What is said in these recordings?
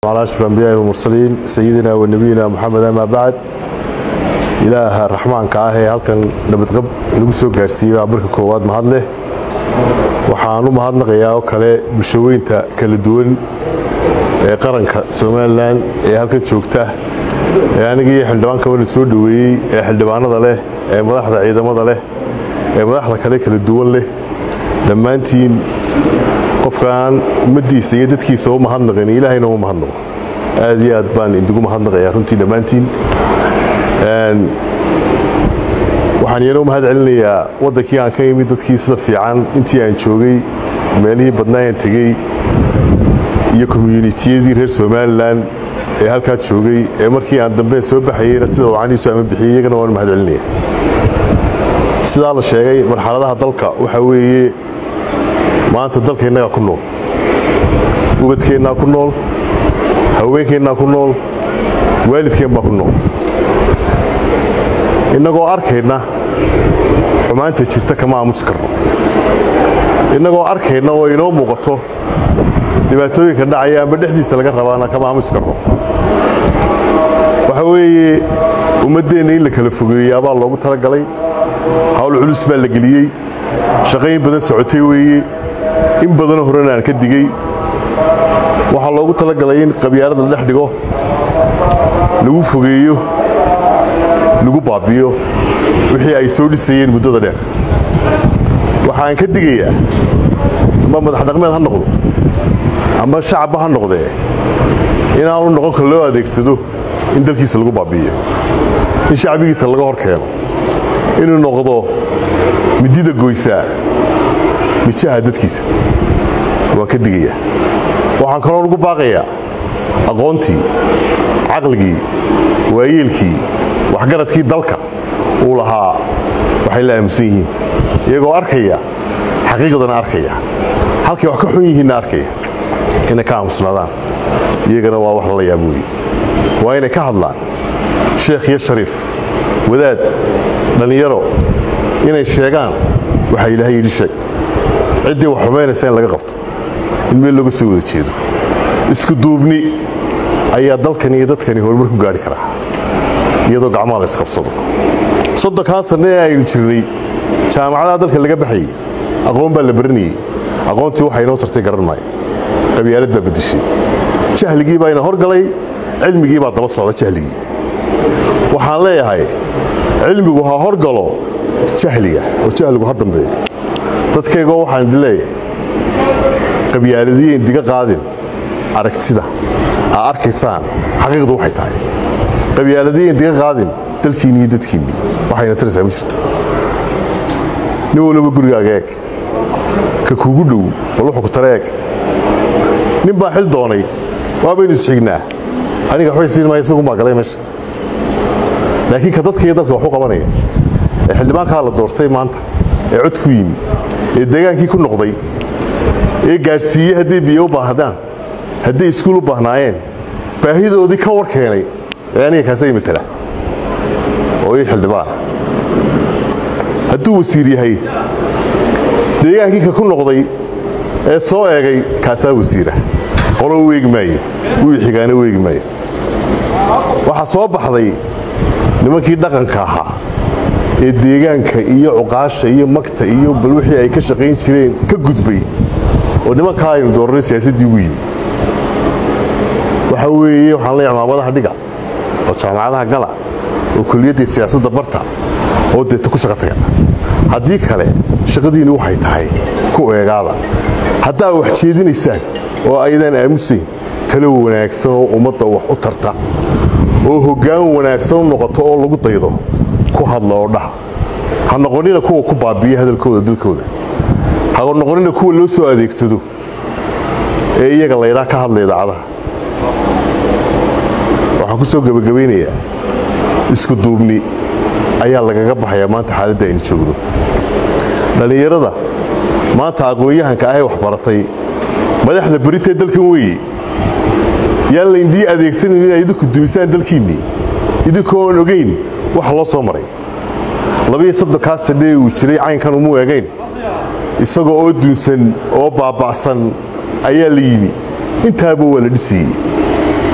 على أشرف الأنبياء والمرسلين سيدنا ونبينا محمد أما بعد إله الرحمن كاه halkan nabadqab nagu soo gaarsiiyay marka koowaad mahad leh waxaan u mahadnaqayaa oo kale bulshaweynta kala duwan ee qaranka Soomaaliland ee halkan joogta ee anigii xildhibaanka wada soo dhaweeyay ee xildhibaanada leh ee madaxda ciidamada leh ee madaxda kale kala duwan leh dhammaantiin qofkan ummadiisa iyo dadkiisa u mahadnaqin ilaahayna u mahadnaqo aad iyo aad baan indigu mahadnaqayaa runtii dhammaantiin waxaan iyana u mahad celinayaa waddankii aan ka imid dadkii sida fiican intii aan joogay meelihii badnaa aan tegey iyo communitiyadii reer somalilan ee halkaa joogay ee markii aan dambe soo baxayeyna sida wacaniisu ama bixiyey iyagana waan u mahad celinaya sidaa la sheegay marxaladaha dalka waxaa weeye maanta dalka innagaa ku nool ubadkeennaa ku nool haweenkeennaa ku nool waalidkeen baa ku nool innagoo arkayna xumaanta jirta kama aamusi karno innagoo arkayna oo inoo muuqato dhibaatooyinka dhacaya amba dhexdiisa laga rabaana kama aamusi karno waxa weeye ummaddeenna in la kala fogeeyaabaa loogu talagalay hawl culus baa la geliyey shaqayn badan socotay weeye in badanoo horena aan ka digey waxaa loogu talagalay in qabyaalada la dhex dhigo lagu fogeeyo lagu baabiyo wixii ay soo dhisayeen muddada dheer waxaan ka digayaa amba madax dhaqmeed ha noqdo amba shacabba ha noqdee inaanu noqon kar loo adeegsado in dalkiisa lagu baabi'iyo in shacbigiisa laga hor keeno inuu noqdo midida goysaa mijaha dadkiisa waan ka digayaa waxaan kaloo ugu baaqayaa aqoontii caqligii waayeelkii waxgaradkii dalka uu lahaa waxay la aamusan yihiin iyagoo arkaya xaqiiqdana arkaya halkay wax ka xun yihiinna arkaya inay ka aamusnaadaan iyagana waa wax lala yaab weeye waa inay ka hadlaan sheekh iyo shariif wadaad dhallinyaro inay sheegaan waxaa ilaahay yidhi sheeg ciddii wax xumaynaysa in laga qabto in meel looga soo wada jeedo isku duubni ayaa dalkani iyo dadkani horumar ku gaari karaa iyadoo gacmaha la isqabsado soddonkan sanne ee aynu jirnay jaamacadaha dalka laga baxayey aqoon baa la baranayey aqoontii waxaa inoo tartay garan maayo qabyaalad baa bedeshay jahligii baa ina horgalay cilmigii baa daba socda jahligii waxaan leeyahay cilmigu ha horgalo jahliga oo jahligu ha dambeeyo dadkaygoo waxaan idin leeyahay qabyaaladiyen diga qaadin aragtida aa arkaysaan xaqiiqdu waxay tahay qabyaaladiyen diga qaadin dalkiinni iyo dadkiinnii waxayna taraysaa ma jirto nin waliba gurigaaga eeg ka kuugu dhow bal wuxuu ku tara eeg nin baa xil doonay waabaynu isxignaa aniga waxbay siin maaya isagun baa galay meesha laakiin ka dadka iyo dalka waxu qabanaya ee xildhibaankaa la doortay maanta ee cod ku yimi ee deegaankii ku noqday ee gaadhsiiyey hadday biyo u baahdaan hadday iskuul u baahnaayeen baahidoodii ka war keenay ee aniga kaasay matala oo ii xildhibaana hadduu wasiir yahay deegaankii ka ku noqday ee soo eegay kaasaa wasiira qolo weegi maayo wii xigaana weegi maayo waxaa soo baxday nimankii dhaqanka ahaa ee deegaanka iyo cuqaasha iyo magta iyo bal wixii ay ka shaqayn jireen ka gudbay oo nimankaa aynu dooranay siyaasaddii ugu yimi waxa weeye waxaan leeyahay maamadaha dhiga oo jaamacadaha gala oo kuliyaddii siyaasadda barta oo deeta ku shaqa taga haddii kale shaqadiinni waxay tahay ku eegaada haddaa wax jeedinaysaan oo aydan aamusayn talo wanaagsan oo ummadda wax u tarta oo hoggaan wanaagsan u noqoto oo lagu daydo ku hadla oo dhaha ha noqonina kuwa ku baabiya hadalkooda dalkooda ha noqonina kuwa loo soo adeegsado ee iyaga laydhaa ka hadla idaacadaha waxaan ku soo gebagabaynayaa isku duubni ayaa lagaga baxayaa maanta xaaladda aynu joogno dhallinyarada maanta aqoon-yahanka ahee waxbaratay madaxda beritee dalkan weeye yaan layndii adeegsanan inaad idinku dumisaan dalkiinnii idinkoon ogayn waxa loo soo maray labiyo soddonkaa sadhee uu jiray caynkan umu egayn isagoo oo duunsan oo baaba'san ayaa la yimi intaaba waa la dhisayey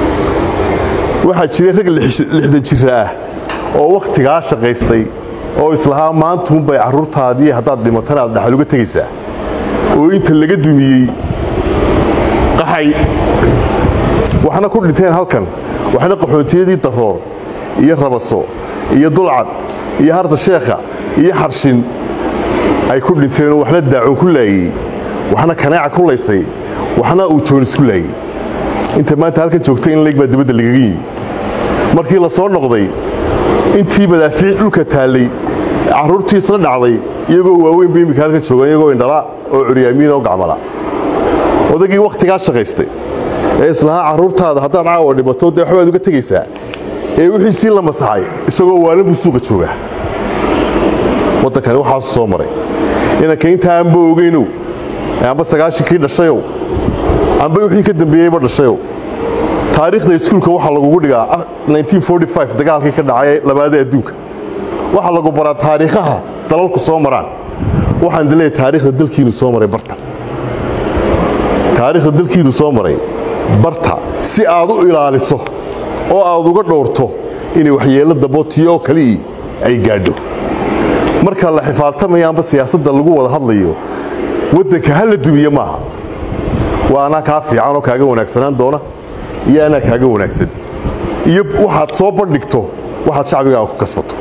waxaa jiray rag lixdan jira ah oo wakhtigaa shaqaystay oo islahaa maantuunbay carruurtaadii haddaad dhimatana aad dhaxal uga tegaysaa oo inta laga dumiyey qaxay waxna ku dhinteen halkan waxna qaxootiyadii daroor iyo rabaso iyo dulcad iyo harta sheekha iyo xarshin ay ku dhinteenoo waxna daacoon ku laayey waxna kanaaca ku laysay waxna uu joonis ku laayey inta maanta halkan joogtay in leeg baa dibadda lagaga yimi markii la soo noqday intii madaafiic dhulka taallay carruurtii isla dhacday iyagoo waaweyn ba immika halkan joogaan iyagoo indhala oo curyaamiina oo gacmala odagii wakhtigaa shaqaystay ee islahaa carruurtaada haddaad caawa dhibato dee waxbaad uga tegaysaa ee wixiisii la masaxay isagoo waalan buu suuqa joogaa waddankani waxaasu soo maray inanka intaa aanba ogeynow amba sagaashankii dhashayow amba wixii ka dambeeyeyba dhashayow taariikhda iskuulka waxaa lagugu dhigaa dagaalkii ka dhacay labaada adduunka waxaa lagu baraa taariikhaha dalalku soo maraan waxaan dileeyahay taariikhda dalkiinu soo maray barta taariikhda dalkiinu soo maray barta si aad u ilaaliso oo aad uga dhowrto inay waxyeello dabootiyo oo kalii ay gaadho marka la xifaaltamaya amba siyaasadda lagu wada hadlayo waddanka ha la dumiye maaha waa anaa kaa fiican oo kaaga wanaagsanaan doona iyo anaa kaaga wanaagsan iyo waxaad soo bandhigto waxaad shacbigaaga ku kasbato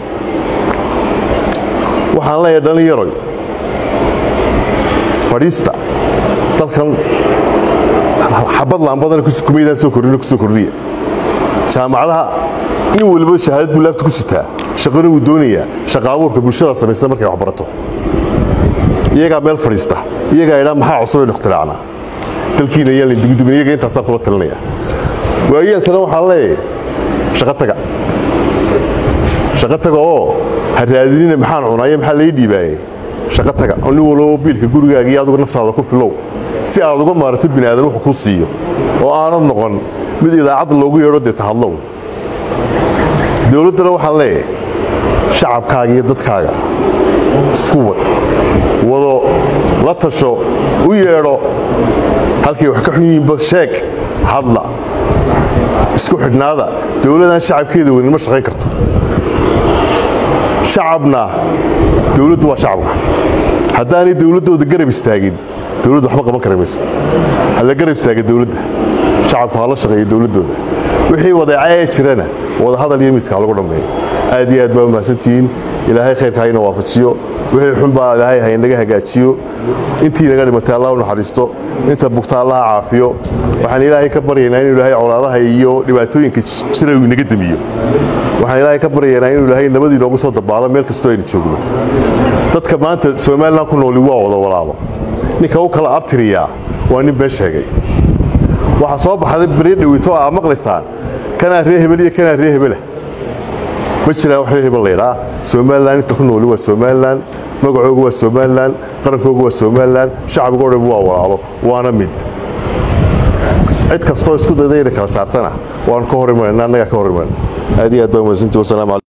waxaan leeyahay dhallinyaroy fadhiista dalkan xabad laambadana kumaydaan soo kordhina kusoo kordhiya jaamacadaha nin waliba shahaadad buu laabta ku sitaa shaqana wuu doonayaa shaqa abuurka bulshada samaysa markay wax barato iyagaa meel fadhiista iyagaa idhaa maxaa cusub aynu ikhtiraacnaa dalkiina ayaan la dugudubin iyaga intaasaan kula talinaya waayeelkana waxaan leeyahay shaqo taga shaqo taga oo ha raadinina maxaan cunaayo maxaa lai dhiibaaye shaqo taga oo nin walbo biilka gurigaaga iyo adugu naftaada ku filow si aad uga maarato bini aadan wuxuu kuu siiyo oo aanad noqon mid idaacadda loogu yeedho dee tahadlow dowladdana waxaan leeyahay shacabkaaga iyo dadkaaga isku wad wado la tasho u yeedho halkay wax ka xun yihiinba sheeg hadla isku xidhnaada dowladdan shacabkeeda weyn ma shaqayn karto shacabna dowladdu waa shacabka haddaanay dowladdooda garab istaagin dowladdu waxba qaban kari mayso ha la garab istaaga dowladda shacabku ha la shaqeeyo dowladdooda wixii wadeeca ee jirana wada hadal iyo miiska ha lagu dhammeeyo aad iyo aad baa mahadsantihiin ilaahay khayrka hayna waafajiyo wixii xun baa ilaahay haynaga hagaajiyo intii naga dhimatay allah u naxariisto inta bugta allaha caafiyo waxaan ilaahay ka baryaynaa inuu ilaahay colaadaha iyo dhibaatooyinka jira uu inaga damiyo waxaan ilaahay ka baryaynaa inuu ilaahay nabadii noogu soo dabaalo meel kastoo aynu joogno dadka maanta somalilan ku nooli waa wada walaalo ninka u kala abtiriyaa waa nin been sheegay waxaa soo baxday beri dhawito aa maqlaysaan kanaa ree hebel iyo kanaa ree hebela ma jiraan wax ree hebel laydhaa somalilan inta ku nooli waa somalilan magacooga waa somalilan qarankooga waa somalilan shacbigoo dhan waa walaalo waana mid cid kastoo isku dayda inay kala saartana waanu ka hor imanayna annagaa ka hor imanayna aad iyo aad baa mahadsantii wasalaamu